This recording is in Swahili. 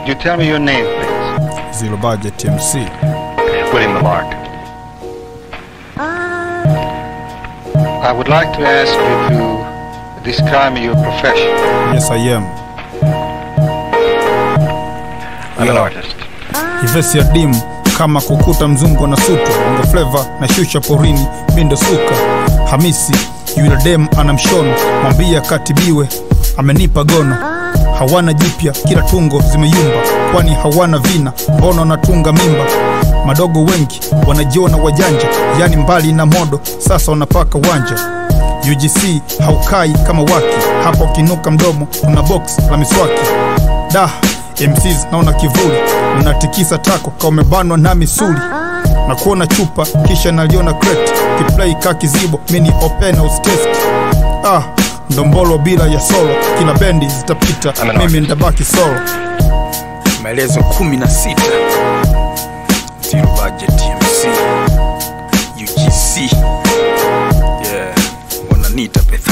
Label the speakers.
Speaker 1: Could you tell me your name, please?
Speaker 2: Zero Budget MC.
Speaker 1: William Lamarck. I would like to ask you to describe your profession.
Speaker 2: Yes I am.
Speaker 1: I'm an
Speaker 2: Yeah.
Speaker 1: artist.
Speaker 2: Ivesi ya dimu kama kukuta mzungu na sutu bongo fleva na shusha porini mindo suka Hamisi yule dem ana mshono mwambia katibiwe amenipa gono hawana jipya kila tungo zimeyumba kwani hawana vina mbona wanatunga mimba madogo wengi wanajiona wajanja yani mbali na modo sasa wanapaka wanja UGC haukai kama waki hapo ukinuka mdomo una box la miswaki da MCs naona kivuli unatikisa tako ka umebanwa na misuli na kuona chupa kisha naliona crate kiplay ka kizibo mini opena ustest ah ndombolo bila ya solo kila bendi zitapita
Speaker 1: I'm an
Speaker 2: mimi
Speaker 1: artist.
Speaker 2: ndabaki solo
Speaker 3: maelezo kumi na sita Zero Budget MC UGC yeah wananiita Beth